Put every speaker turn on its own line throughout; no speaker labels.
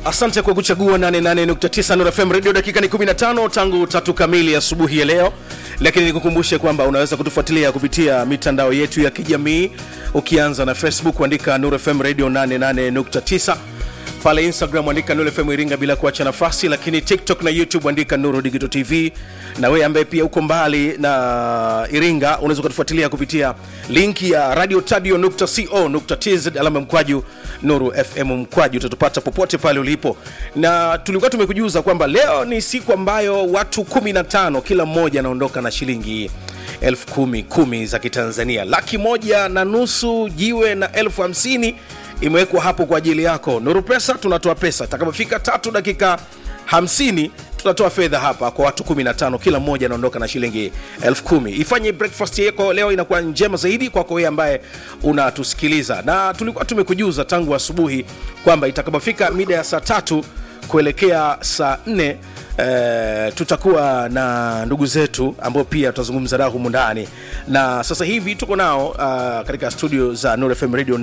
Asante kwa kuchagua 88.9 Nuru FM Radio. Dakika ni 15 tangu tatu kamili asubuhi ya leo, lakini nikukumbushe kwamba unaweza kutufuatilia kupitia mitandao yetu ya kijamii, ukianza na Facebook andika Nuru FM Radio 88.9 pale Instagram andika Nuru FM Iringa bila kuacha nafasi, lakini TikTok na YouTube andika Nuru Digital TV. Na wewe ambaye pia uko mbali na Iringa unaweza kutufuatilia kupitia linki ya radiotadio.co.tz alama ya mkwaju Nuru FM mkwaju, utatupata popote pale ulipo. Na tulikuwa tumekujuza kwamba leo ni siku ambayo watu 15 kila mmoja anaondoka na shilingi elfu kumi kumi za Kitanzania, laki moja na nusu jiwe na elfu hamsini imewekwa hapo kwa ajili yako. Nuru Pesa tunatoa pesa itakapofika tatu dakika 50 tunatoa fedha hapa kwa watu 15, kila mmoja anaondoka na shilingi elfu kumi. Ifanye breakfast yako leo inakuwa njema zaidi kwako wewe ambaye unatusikiliza, na tulikuwa tumekujuza tangu asubuhi kwamba itakapofika mida ya saa tatu kuelekea saa nne eh, tutakuwa na ndugu zetu ambao pia tutazungumza nao humu ndani, na sasa hivi tuko nao uh, katika studio za Nuru FM Radio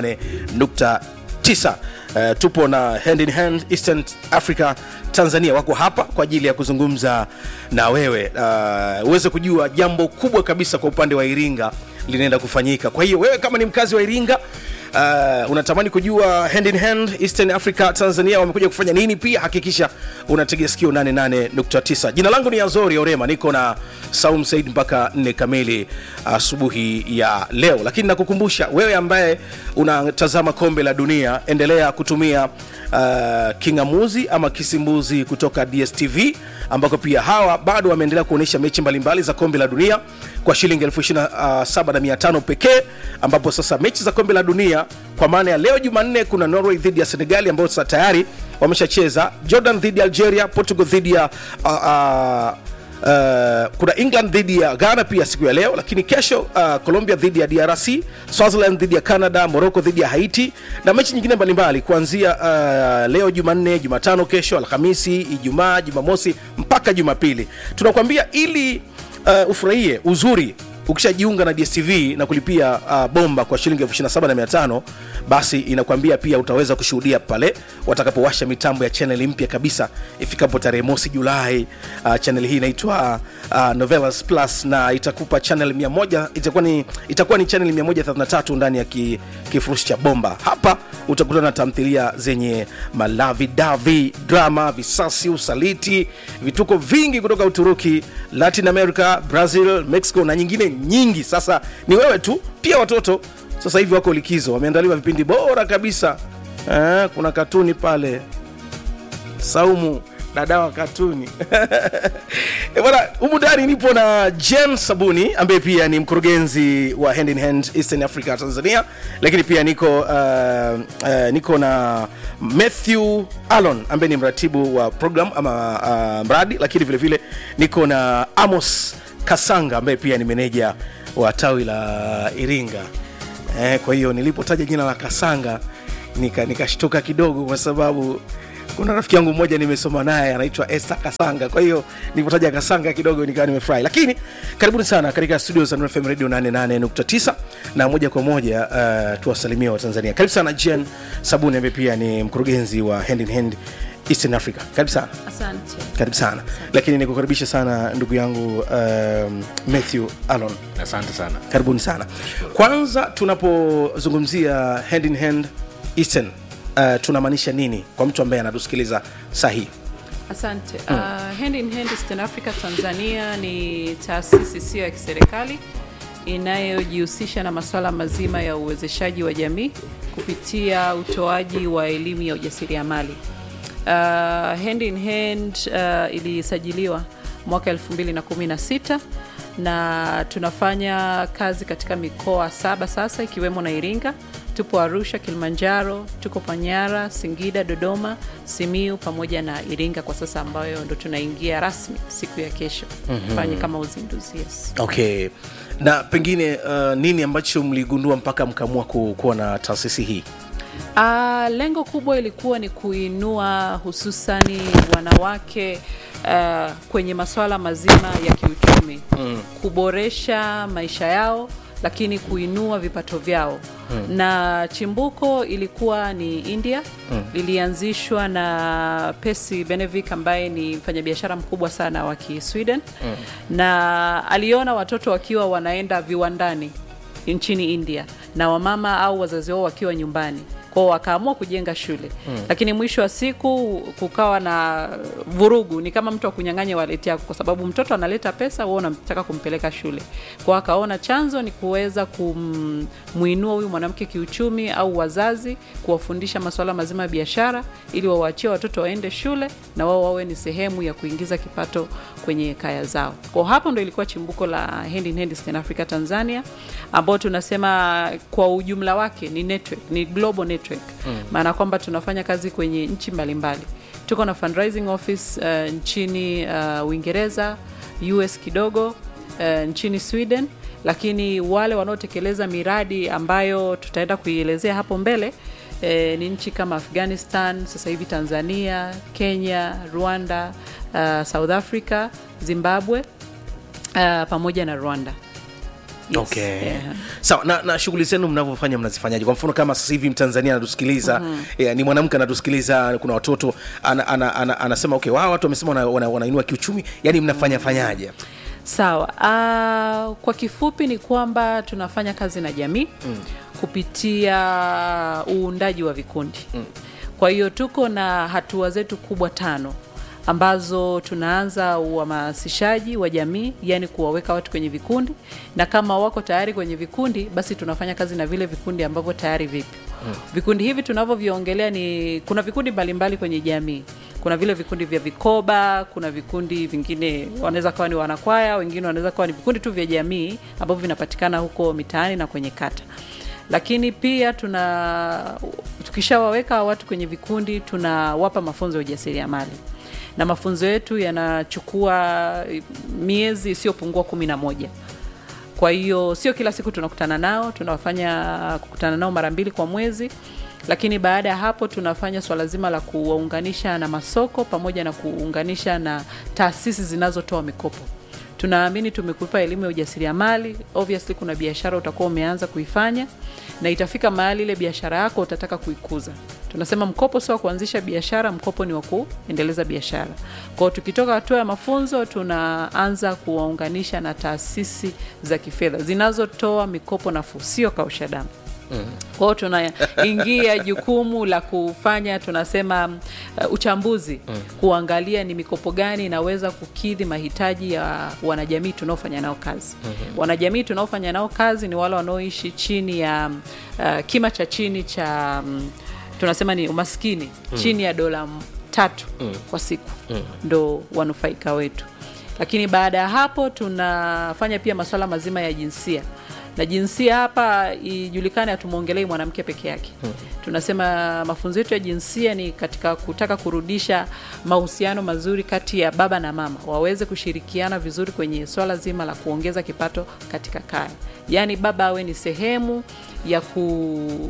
88.9. Uh, tupo na Hand in Hand Eastern Africa Tanzania wako hapa kwa ajili ya kuzungumza na wewe uh, uweze kujua jambo kubwa kabisa kwa upande wa Iringa linaenda kufanyika. Kwa hiyo wewe kama ni mkazi wa Iringa uh, unatamani kujua Hand in Hand Eastern Africa Tanzania wamekuja kufanya nini, pia hakikisha unategea sikio 88.9. Jina langu ni Azori Orema, niko na Saum Said mpaka 4 kamili asubuhi ya leo, lakini nakukumbusha wewe ambaye unatazama kombe la dunia, endelea kutumia uh, kingamuzi ama kisimbuzi kutoka DSTV ambako pia hawa bado wameendelea kuonyesha mechi mbalimbali za kombe la dunia kwa shilingi elfu ishirini na saba na mia tano pekee, ambapo sasa mechi za kombe la dunia kwa maana ya leo Jumanne kuna Norway dhidi ya Senegali ambao sasa tayari wameshacheza, Jordan dhidi ya Algeria, Portugal dhidi ya uh, uh, Uh, kuna England dhidi ya Ghana pia siku ya leo, lakini kesho uh, Colombia dhidi ya DRC, Swaziland dhidi ya Canada, Morocco dhidi ya Haiti na mechi nyingine mbalimbali kuanzia uh, leo Jumanne, Jumatano, kesho Alhamisi, Ijumaa, Jumamosi mpaka Jumapili. Tunakwambia ili uh, ufurahie uzuri ukishajiunga na DSTV na kulipia uh, bomba kwa shilingi elfu ishirini na saba na mia tano basi inakwambia pia utaweza kushuhudia pale watakapowasha mitambo ya chaneli mpya kabisa ifikapo tarehe mosi Julai. Uh, chaneli hii inaitwa uh, Novelas Plus na itakupa channel 100 itakuwa ni, itakuwa ni channel 133 ndani ya ki, kifurushi cha bomba. Hapa utakutana na tamthilia zenye malavi davi, drama, visasi, usaliti, vituko vingi kutoka Uturuki, Latin America, Brazil, Mexico na nyingine nyingi. Sasa ni wewe tu, pia watoto sasa hivi wako likizo, wameandaliwa vipindi bora kabisa. Eh, kuna katuni pale, Saumu dada wa katuni E bwana, humu ndani nipo na Jen Sabuni ambaye pia ni mkurugenzi wa Hand in Hand Eastern Africa Tanzania, lakini pia niko uh, uh, niko na Matthew Alon ambaye ni mratibu wa program ama uh, mradi, lakini vile vile niko na Amos Kasanga ambaye pia ni meneja wa tawi la Iringa. Eh, kwa hiyo nilipotaja jina la Kasanga nika nikashtuka kidogo kwa sababu kuna rafiki yangu mmoja nimesoma naye anaitwa Esther Kasanga. Kwa hiyo nilipotaja Kasanga kidogo nikawa nimefurahi. Lakini karibuni sana katika studio za Nuru FM Radio 88.9 na moja kwa moja uh, tuwasalimie wa Tanzania. Karibu sana Jen Sabuni ambaye pia ni mkurugenzi wa Hand in Hand Eastern Africa. Karibu sana.
Asante.
Karibu sana. Lakini nikukaribisha sana ndugu yangu um, Matthew Alon.
Asante sana.
Karibuni sana. Kwanza tunapozungumzia Hand in Hand Eastern uh, tunamaanisha nini kwa mtu ambaye anatusikiliza sahihi?
Asante. Uh, Hand in Hand Eastern Africa Tanzania ni taasisi isiyo ya kiserikali inayojihusisha na masuala mazima ya uwezeshaji wa jamii kupitia utoaji wa elimu ya ujasiriamali. Uh, Hand in Hand uh, ilisajiliwa mwaka 2016 na tunafanya kazi katika mikoa saba sasa ikiwemo na Iringa. Tupo Arusha, Kilimanjaro, tuko Panyara, Singida, Dodoma, Simiu pamoja na Iringa kwa sasa, ambayo ndo tunaingia rasmi siku ya kesho fanye kama uzinduzi. Yes.
Okay, na pengine uh, nini ambacho mligundua mpaka mkaamua ku, kuwa na taasisi hii?
Uh, lengo kubwa ilikuwa ni kuinua hususani wanawake uh, kwenye masuala mazima ya kiuchumi mm. kuboresha maisha yao lakini kuinua vipato vyao mm. na chimbuko ilikuwa ni India mm. lilianzishwa na Percy Benevik ambaye ni mfanyabiashara mkubwa sana wa Kisweden mm. na aliona watoto wakiwa wanaenda viwandani nchini India na wamama au wazazi wao wakiwa nyumbani kwao wakaamua kujenga shule mm. lakini mwisho wa siku kukawa na vurugu ni kama mtu akunyang'anya waleti yako kwa sababu mtoto analeta pesa wewe unataka kumpeleka shule kwao akaona chanzo ni kuweza kumuinua huyu mwanamke kiuchumi au wazazi kuwafundisha masuala mazima ya biashara ili wawaachie watoto waende shule na wao wawe ni sehemu ya kuingiza kipato kwenye kaya zao kwa hapo ndo ilikuwa chimbuko la Hand in Hand Eastern Africa Tanzania ambao tunasema kwa ujumla wake ni network, ni global network maana mm. kwamba tunafanya kazi kwenye nchi mbalimbali tuko na fundraising office uh, nchini uh, Uingereza US kidogo uh, nchini Sweden lakini wale wanaotekeleza miradi ambayo tutaenda kuielezea hapo mbele eh, ni nchi kama Afghanistan, sasa hivi Tanzania, Kenya, Rwanda, uh, South Africa, Zimbabwe uh, pamoja na Rwanda. Yes,
okay
yeah.
sawa na, na shughuli zenu mnavyofanya mnazifanyaje kwa mfano kama sasa hivi mtanzania anatusikiliza mm-hmm. yeah, ni mwanamke anatusikiliza kuna watoto ana, ana, ana, anasema okay wao watu wamesema wanainua wana, wanainua kiuchumi yani mnafanya fanyaje
Sawa. Uh, kwa kifupi ni kwamba tunafanya kazi na jamii mm. kupitia uundaji wa vikundi mm. kwa hiyo tuko na hatua zetu kubwa tano ambazo tunaanza uhamasishaji wa jamii, yani kuwaweka watu kwenye vikundi, na kama wako tayari kwenye vikundi, basi tunafanya kazi na vile vikundi ambavyo tayari vipi. Mm. Vikundi hivi tunavyoviongelea ni kuna vikundi mbalimbali kwenye jamii kuna vile vikundi vya vikoba, kuna vikundi vingine wanaweza kawa ni wanakwaya, wengine wanaweza kawa ni vikundi tu vya jamii ambavyo vinapatikana huko mitaani na kwenye kata. Lakini pia tuna tukishawaweka watu kwenye vikundi, tunawapa mafunzo ya ujasiriamali na mafunzo yetu yanachukua miezi isiyopungua kumi na moja. Kwa hiyo sio kila siku tunakutana nao, tunawafanya kukutana nao mara mbili kwa mwezi lakini baada ya hapo tunafanya swala zima la kuwaunganisha na masoko pamoja na kuunganisha na taasisi zinazotoa mikopo. Tunaamini tumekupa elimu ya ujasiriamali, obviously kuna biashara utakuwa umeanza kuifanya na itafika mahali ile biashara yako utataka kuikuza. Tunasema mkopo sio wa kuanzisha biashara, mkopo ni wa kuendeleza biashara. Kwa hiyo tukitoka hatua ya mafunzo, tunaanza kuwaunganisha na taasisi za kifedha zinazotoa mikopo nafuu, sio kausha damu. Mm. Kwa hiyo tunaingia jukumu la kufanya tunasema uh, uchambuzi mm. kuangalia ni mikopo gani inaweza kukidhi mahitaji ya wanajamii tunaofanya nao kazi. Mm-hmm. Wanajamii tunaofanya nao kazi ni wale wanaoishi chini ya uh, kima cha chini cha um, tunasema ni umaskini mm. chini ya dola tatu mm. kwa siku mm. ndo wanufaika wetu, lakini baada ya hapo tunafanya pia masuala mazima ya jinsia na jinsia hapa ijulikane, hatumwongelei mwanamke peke yake. hmm. Tunasema mafunzo yetu ya jinsia ni katika kutaka kurudisha mahusiano mazuri kati ya baba na mama, waweze kushirikiana vizuri kwenye swala zima la kuongeza kipato katika kaya, yaani baba awe ni sehemu ya ku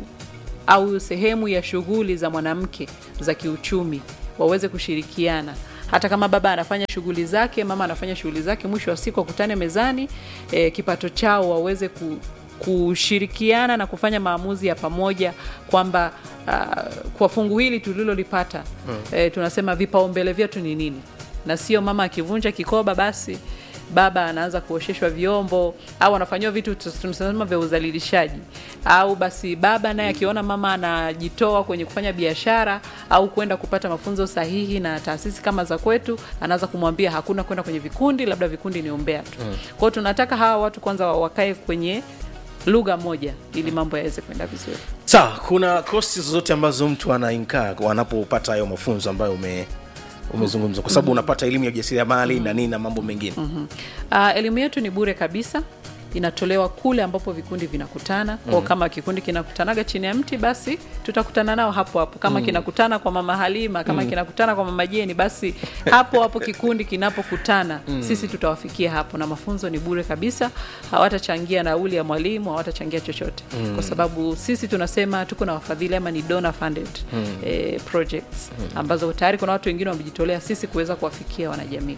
au sehemu ya shughuli za mwanamke za kiuchumi, waweze kushirikiana hata kama baba anafanya shughuli zake, mama anafanya shughuli zake, mwisho wa siku wakutane mezani, e, kipato chao waweze ku, kushirikiana na kufanya maamuzi ya pamoja kwamba uh, kwa fungu hili tulilolipata hmm. e, tunasema vipaumbele vyetu ni nini, na sio mama akivunja kikoba basi baba anaanza kuosheshwa vyombo au anafanyiwa vitu tunasema vya udhalilishaji, au basi baba naye akiona mama anajitoa kwenye kufanya biashara au kwenda kupata mafunzo sahihi na taasisi kama za kwetu, anaanza kumwambia hakuna kwenda kwenye vikundi, labda vikundi ni umbea tu. Mm. Kwa hiyo tunataka hawa watu kwanza wakae kwenye lugha moja ili mambo yaweze kwenda vizuri.
Sawa, kuna kosti zozote ambazo mtu anainkaa anapopata hayo mafunzo ambayo ume umezungumza kwa sababu mm -hmm. unapata elimu ya ujasiriamali mm -hmm. na nini na mambo mengine
mm -hmm. uh, elimu yetu ni bure kabisa inatolewa kule ambapo vikundi vinakutana kwao. mm. Kama kikundi kinakutanaga chini ya mti, basi tutakutana nao hapo hapo. Kama mm. kinakutana kwa mama Halima, kama mm. kinakutana kwa mama Jeni, basi hapo hapo kikundi kinapokutana mm. sisi tutawafikia hapo, na mafunzo ni bure kabisa. Hawatachangia nauli ya mwalimu, hawatachangia chochote mm. kwa sababu sisi tunasema tuko na wafadhili ama ni donor funded mm. eh, projects mm. ambazo tayari kuna watu wengine wamejitolea sisi kuweza kuwafikia wanajamii.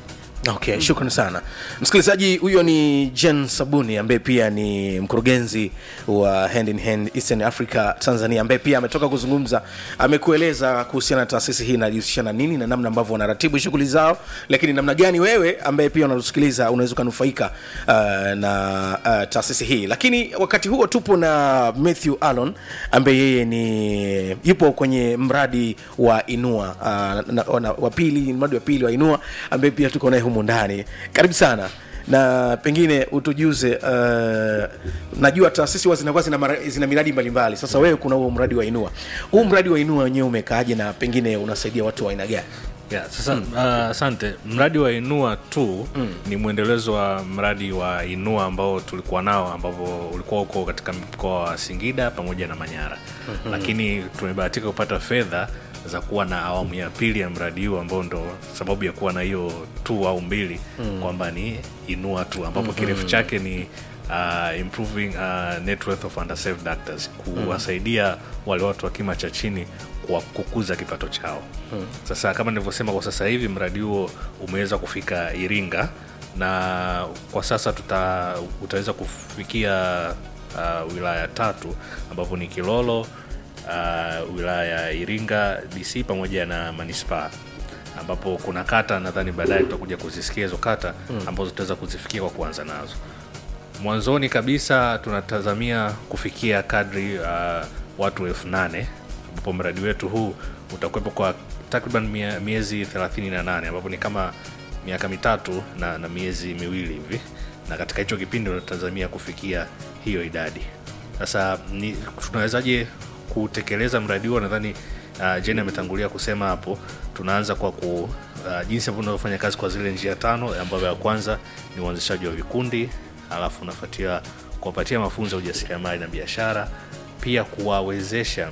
okay shukran sana msikilizaji huyo ni jen sabuni ambaye pia ni mkurugenzi wa hand in hand eastern africa tanzania ambaye pia ametoka kuzungumza amekueleza kuhusiana na taasisi hii inajihusisha na nini na namna ambavyo wanaratibu shughuli zao lakini namna gani wewe ambaye pia unatusikiliza unaweza ukanufaika uh, na uh, taasisi hii lakini wakati huo tupo na matthew alon ambaye yeye ni yupo kwenye mradi wa inua uh, na, na, wa pili mradi wa pili wa inua ambaye pia tuko naye humu ndani karibu sana na pengine utujuze uh, najua taasisi huwa zinakuwa zina, mara- zina miradi mbalimbali sasa wewe kuna huo mradi wa inua huu mradi wa inua wenyewe umekaaje na pengine unasaidia watu wa aina gani
Yeah, sasa uh, asante mradi wa inua tu mm. ni mwendelezo wa mradi wa inua ambao tulikuwa nao ambapo ulikuwa uko katika mkoa wa singida pamoja na manyara mm-hmm. lakini tumebahatika kupata fedha za kuwa na awamu ya pili ya mradi huu ambao ndo sababu ya kuwa na hiyo tu au mbili mm. kwamba ni inua tu ambapo mm-hmm. kirefu chake ni uh, improving uh, net worth of underserved actors kuwasaidia wale watu wa kima cha chini kwa kukuza kipato chao hmm. sasa kama nilivyosema kwa sasa hivi mradi huo umeweza kufika iringa na kwa sasa tuta, utaweza kufikia uh, wilaya tatu ambapo ni kilolo uh, wilaya ya iringa dc pamoja na manispaa ambapo kuna kata nadhani baadaye tutakuja kuzisikia hizo kata ambazo tutaweza kuzifikia kwa kuanza nazo mwanzoni kabisa tunatazamia kufikia kadri uh, watu elfu nane ambapo mradi wetu huu utakuwepo kwa takriban mie- miezi 38 ambapo ni kama miaka mitatu na, na miezi miwili hivi na katika hicho kipindi tunatazamia kufikia hiyo idadi sasa ni tunawezaje kutekeleza mradi huo nadhani uh, jen ametangulia kusema hapo tunaanza kwa ku uh, jinsi ambavyo tunavyofanya kazi kwa zile njia tano ambayo ya kwanza ni uanzishaji wa vikundi alafu unafuatia kuwapatia mafunzo ya ujasiriamali na biashara pia kuwawezesha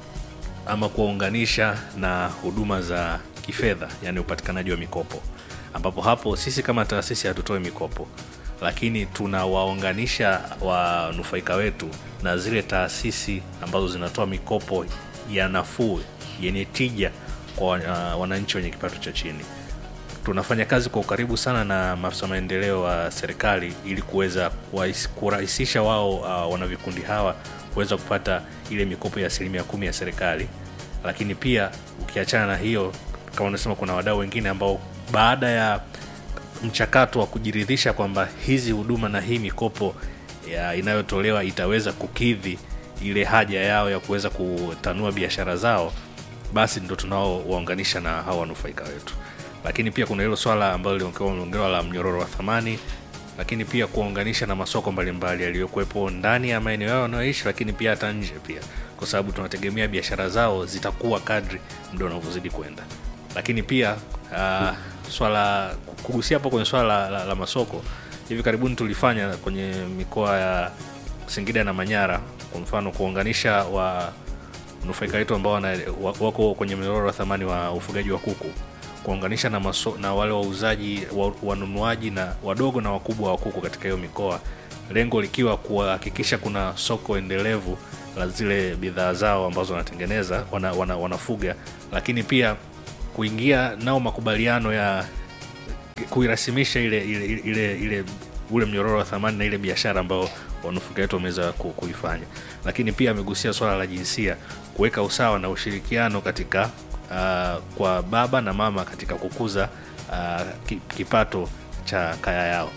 ama kuwaunganisha na huduma za kifedha yani upatikanaji wa mikopo ambapo hapo sisi kama taasisi hatutoi mikopo lakini tunawaunganisha wanufaika wetu na zile taasisi ambazo zinatoa mikopo ya nafuu yenye tija kwa uh, wananchi wenye kipato cha chini tunafanya kazi kwa ukaribu sana na maafisa maendeleo wa serikali ili kuweza kuwais- kurahisisha wao uh, wana vikundi hawa kuweza kupata ile mikopo ya asilimia kumi ya serikali lakini pia ukiachana na hiyo kama unasema kuna wadau wengine ambao baada ya mchakato wa kujiridhisha kwamba hizi huduma na hii mikopo ya inayotolewa itaweza kukidhi ile haja yao ya kuweza kutanua biashara zao basi ndo tunaowaunganisha na hawa wanufaika wetu lakini pia kuna hilo swala ambalo limeongelewa la mnyororo wa thamani lakini pia kuwaunganisha na masoko mbalimbali yaliyokuwepo ndani ya maeneo yao wanayoishi lakini pia hata nje pia kwa sababu tunategemea biashara zao zitakuwa kadri muda unavyozidi kwenda lakini pia uh, swala kugusia hapo kwenye swala la, la, la masoko hivi karibuni tulifanya kwenye mikoa ya singida na manyara kwa mfano kuunganisha wa nufaika wetu ambao wana, wa- wako kwenye mnyororo wa thamani wa ufugaji wa kuku kuunganisha na, maso, na wale wauzaji wa- wanunuaji na wadogo na wakubwa wa kuku katika hiyo mikoa lengo likiwa kuhakikisha kuna soko endelevu la zile bidhaa zao ambazo wanatengeneza wana, wana, wanafuga lakini pia kuingia nao makubaliano ya kuirasimisha ile ile, ile, ile ule mnyororo wa thamani na ile biashara ambao wanufaika wetu wameweza ku- kuifanya lakini pia amegusia swala la jinsia kuweka usawa na ushirikiano katika uh, kwa baba na mama katika kukuza uh, ki- kipato cha kaya yao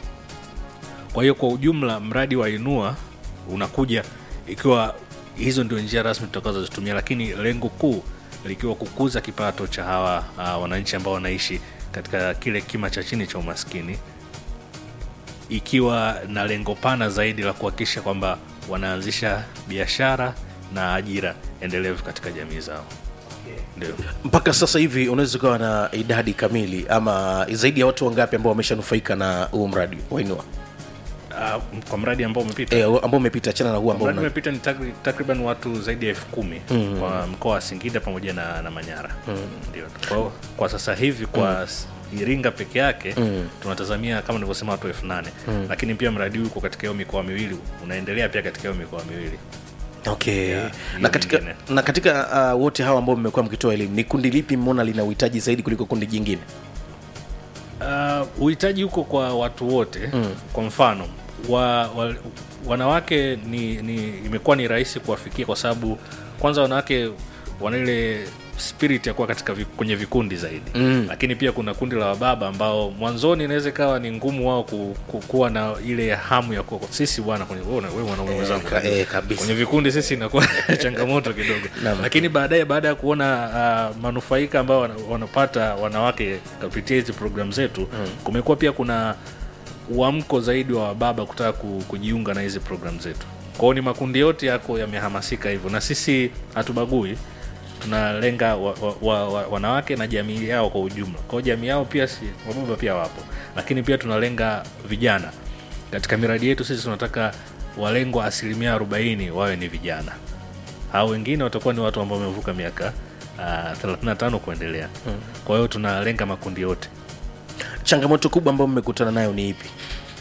kwa hiyo kwa ujumla mradi wa inua unakuja ikiwa hizo ndio njia rasmi tutakazozitumia lakini lengo kuu likiwa kukuza kipato cha hawa uh, wananchi ambao wanaishi katika kile kima cha chini cha umaskini ikiwa na lengo pana zaidi la kuhakikisha kwamba wanaanzisha biashara na ajira endelevu katika jamii zao ndio
mpaka sasa hivi unaweza ukawa na idadi kamili ama zaidi ya watu wangapi ambao wameshanufaika na huu mradi wainua
uh, kwa mradi ambao umepita
e, ambao umepita chana na huu ambao
mradi
una...
umepita ni takri- takriban watu zaidi ya elfu kumi mm. kwa mkoa wa singida pamoja na, na manyara mm. ndio kwa, kwa sasa hivi kwa mm. iringa peke yake mm. tunatazamia kama nilivyosema watu elfu nane mm. lakini pia mradi huu uko katika hiyo mikoa miwili unaendelea pia katika hiyo mikoa miwili
okay
Yeah,
na
hiyo
katika,
mingine.
na katika uh, wote hawa ambao mmekuwa mkitoa elimu ni kundi lipi mmeona lina uhitaji zaidi kuliko kundi jingine
Uh, uhitaji huko kwa watu wote mm. kwa mfano wa, wa, wanawake ni, ni imekuwa ni rahisi kuwafikia kwa sababu kwanza wanawake wana ile spirit ya kuwa katika vi, kwenye vikundi zaidi mm. lakini pia kuna kundi la wababa ambao mwanzoni inaweza ikawa ni ngumu wao ku, ku, kuwa na ile hamu ya kuwa sisi bwana kwenye wewe una- wewe mwanaume mwenzangu
ka- eh, kabisa.
kwenye vikundi sisi inakuwa changamoto kidogo
Naam.
lakini baadaye baada ya kuona uh, manufaika ambao wana- wanapata wanawake kupitia hizi programu zetu mm. kumekuwa pia kuna uamko zaidi wa baba kutaka ku, kujiunga na hizi programu zetu kwao ni makundi yote yako yamehamasika hivyo na sisi hatubagui tunalenga wa, wa, wa, wa, wanawake na jamii yao kwa ujumla kwao jamii yao pia si wababa pia wapo lakini pia tunalenga vijana katika miradi yetu sisi tunataka walengwa asilimia 40 wawe ni vijana au wengine watakuwa ni watu ambao wamevuka miaka uh, 35 kuendelea hmm. kwa hiyo tunalenga makundi yote
changamoto kubwa ambayo mmekutana nayo ni ipi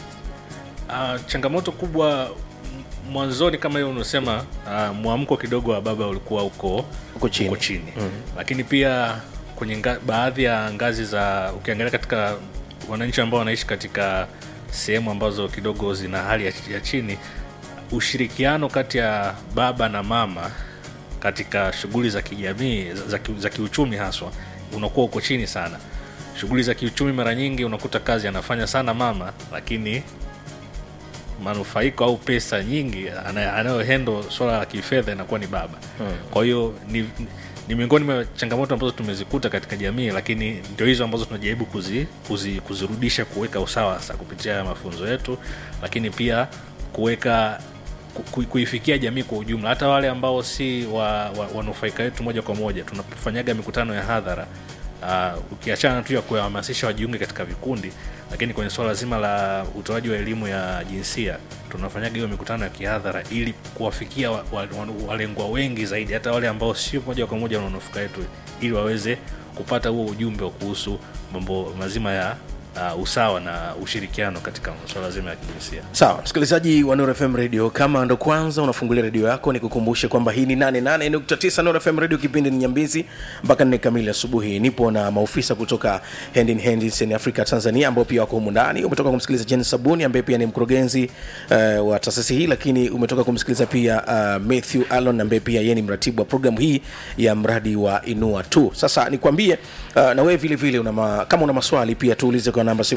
Uh, changamoto kubwa m- mwanzoni kama hiyo unasema uh, mwamko kidogo wa baba ulikuwa uko
Uko chini.
uko chini. Mm. lakini pia kwenye nga, baadhi ya ngazi za ukiangalia katika wananchi ambao wanaishi katika sehemu ambazo kidogo zina hali ya, ya chini ushirikiano kati ya baba na mama katika shughuli za kijamii za, za, ki- za kiuchumi haswa unakuwa uko chini sana shughuli za kiuchumi mara nyingi unakuta kazi anafanya sana mama lakini manufaiko au pesa nyingi ana- anayohendo swala la kifedha inakuwa ni baba hmm. kwa hiyo ni, ni miongoni mwa changamoto ambazo tumezikuta katika jamii lakini ndio hizo ambazo tunajaribu kuzi, kuzi, kuzirudisha kuweka usawa sasa kupitia mafunzo yetu lakini pia kuweka ku- ku- kuifikia jamii kwa ujumla hata wale ambao si wa, wa, wanufaika wetu moja kwa moja tunafanyaga mikutano ya hadhara uh, ukiachana tu ya kuwahamasisha wajiunge katika vikundi lakini kwenye suala zima la utoaji wa elimu ya jinsia tunafanyaga hiyo mikutano ya kihadhara ili kuwafikia wa- wa- wa- walengwa wengi zaidi hata wale ambao sio moja kwa moja wananufaika wetu ili waweze kupata huo ujumbe wa kuhusu mambo mazima ya uh, usawa na ushirikiano katika suala zima ya kijinsia
sawa msikilizaji wa Nuru fm radio kama ndo kwanza unafungulia redio yako nikukumbushe kwamba hii ni 88.9 Nuru fm radio kipindi ni nyambizi mpaka nne kamili asubuhi nipo na maofisa kutoka hand in hand in africa tanzania ambao pia wako humu ndani umetoka kumsikiliza jen sabuni ambaye pia ni mkurugenzi uh, wa taasisi hii lakini umetoka kumsikiliza pia uh, matthew alon ambaye pia yeye ni mratibu wa programu hii ya mradi wa inua tu sasa nikwambie uh, na wewe vile vile una ma, kama una maswali pia tuulize kwa namba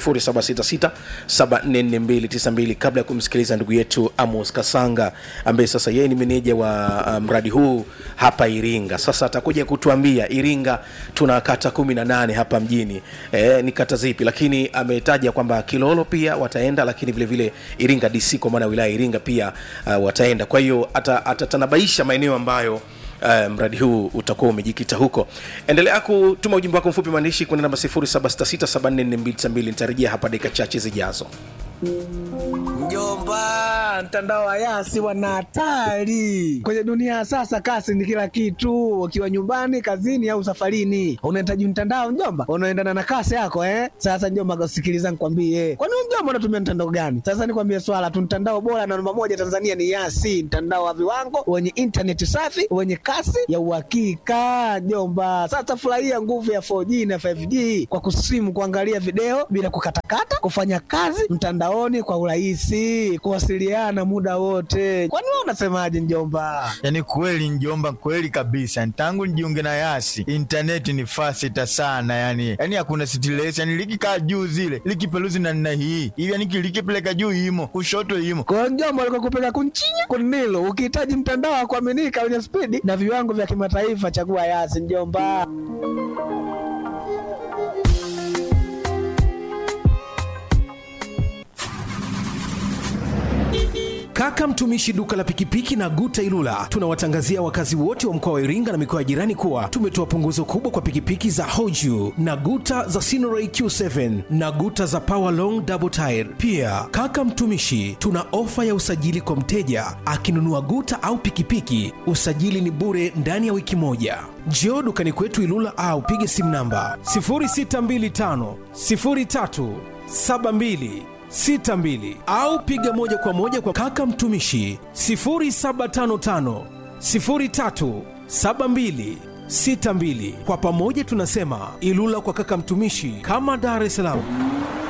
0766744292 kabla ya kumsikiliza ndugu yetu amos kasanga ambaye sasa yeye ni meneja wa uh, mradi huu hapa iringa sasa atakuja kutuambia iringa tuna kata 18 hapa mjini e, ni kata zipi lakini ametaja kwamba kilolo pia wataenda lakini vile vile iringa dc kwa maana ya wilaya ya iringa pia uh, wataenda kwa hiyo ata- atatanabaisha maeneo ambayo Uh, mradi huu utakuwa umejikita huko endelea kutuma ujumbe wako mfupi maandishi kwenda namba 0766744292 nitarejea hapa dakika chache zijazo
Mjomba, mtandao wa Yasi wana hatari kwenye dunia ya sasa. Kasi ni kila kitu, ukiwa nyumbani, kazini au safarini, unahitaji mtandao mjomba, unaendana na kasi yako eh. Sasa mjomba, sikiliza nikwambie, kwani wewe mjomba unatumia mtandao gani? Sasa nikwambie swala tu, mtandao bora na namba moja Tanzania ni Yasi, mtandao wa viwango wenye intaneti safi wenye kasi ya uhakika mjomba. Sasa furahia nguvu ya 4G na 5G kwa kusimu, kuangalia video bila kukatakata, kufanya kazi mtandaoni kwa urahisi, kuwasiliana muda wote. Kwani wewe unasemaje mjomba?
yaani kweli njomba kweli kabisa tangu nijiunge na yasi intaneti ni fasita sana yani yani hakuna stress yani likikaa juu zile likipeluzi na nna hii hivi yani likipeleka juu imo kushoto imo
Kwa hiyo mjomba, alikuwa kupeka kunchinya kunilo. Ukihitaji mtandao wa kuaminika wenye spidi na viwango vya kimataifa, chagua Yasi mjomba.
Kaka mtumishi duka la pikipiki na Guta Ilula, tunawatangazia wakazi wote wa mkoa wa Iringa na mikoa ya jirani kuwa tumetoa punguzo kubwa kwa pikipiki za Hoju na Guta za Sinoray Q7 na Guta za Power Long Double Tire. Pia kaka mtumishi, tuna ofa ya usajili kwa mteja akinunua Guta au pikipiki, usajili ni bure ndani ya wiki moja. Njoo dukani kwetu Ilula au pige simu namba 0625 03 72 62 au piga moja kwa moja kwa kaka mtumishi 0755 03 72 62. Kwa pamoja tunasema Ilula kwa kaka mtumishi, kama Dar es Salaam.